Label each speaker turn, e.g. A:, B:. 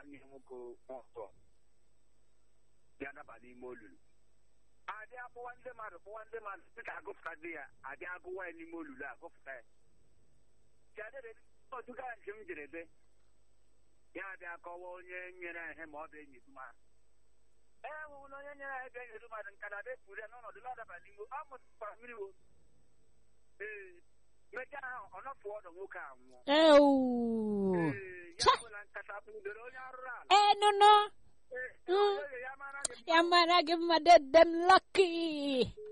A: nwanne ya nwoke ọzọ ya daba n'ime olulu adị akpụwa ndị mmadụ kpụwa ndị mmadụ dịka agụpụta dị ya adị agụwa ya n'ime olulu agụpụta ya chadịrị otuga nke m jere be ya abịa kọwa onye nyere ya ihe ma ọ bụ enyi mmadụ e nwewụla onye nyere ya ebe enyi mmadụ nka na bepụrụ ya n'ọnọdụ na-adaba n'ime ọ mụtara mmiri wo ee mechaa ahụ ọ nọpụ ọdụ nwoke a nwụọ
B: ewu
A: ee ya
B: Cha!
A: bụla nkata kpudoro onye arụrụ ala
B: ee nụnụ
A: ee
B: Mm.
A: onye ya mara gị
B: ya mara gị mma dedem lọki